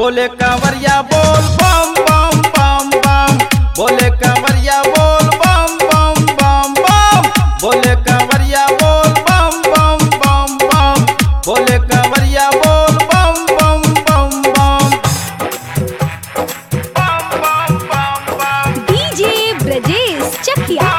बोले कांवरिया बोल बम बम बम बम बोले कांवरिया बोल बम बम बम बम बोले कांवरिया बोल बम बम बम बम बोले कांवरिया बोल बम बम बम बम डीजे ब्रजेश चकिया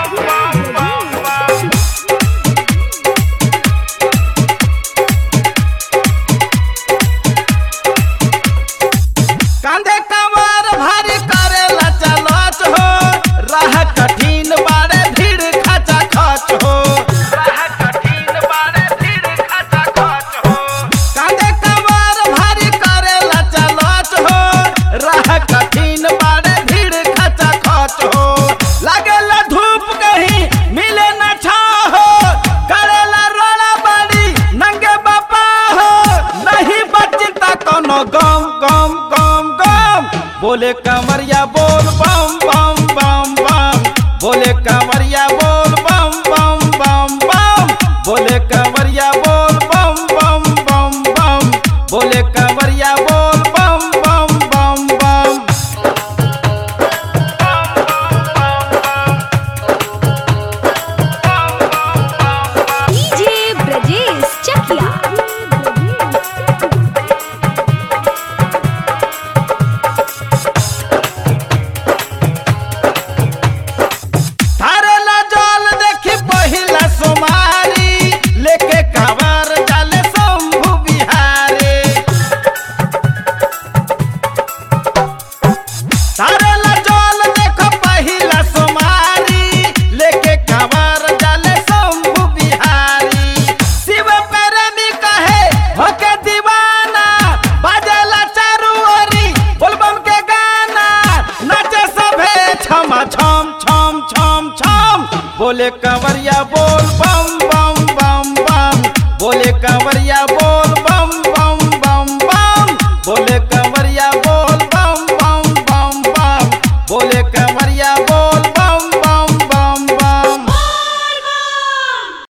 कांधे कमर भारी करेला चलत हो राह कठिन बारे भीड़ खचा खच हो राह कठिन बारे भीड़ खचा खच हो कांधे कमर भारी करेला चलत हो राह कठिन बारे भीड़ खचा खच हो लागेला धूप कहीं मिले न छा हो करेला रोड़ा बाड़ी नंगे बापा हो नहीं बचता कोनो गम गम गम गम बोले कमरिया बोल बम बम बम बम बोले कमरिया बोल बम बम बम बम बोले कमरिया बोल बम बम बम बम बोले कमरिया बोल बम बम बम बम डीजे ब्रजेश चकिया थारेला जल देखी पहिला सोमारी लेके कांवर जाले शंभु बिहारी थारेला जल देखो पहिला सोमारी लेके कांवर जाले शंभु बिहारी शिव प्रेमी कहे होके दीवाना बाजेला चारू ओरी बोलबम के गाना नाचे सभे छम छम छम छम छम बोले कंवरिया बोल बम बम बम बम बोले कंवरिया बोल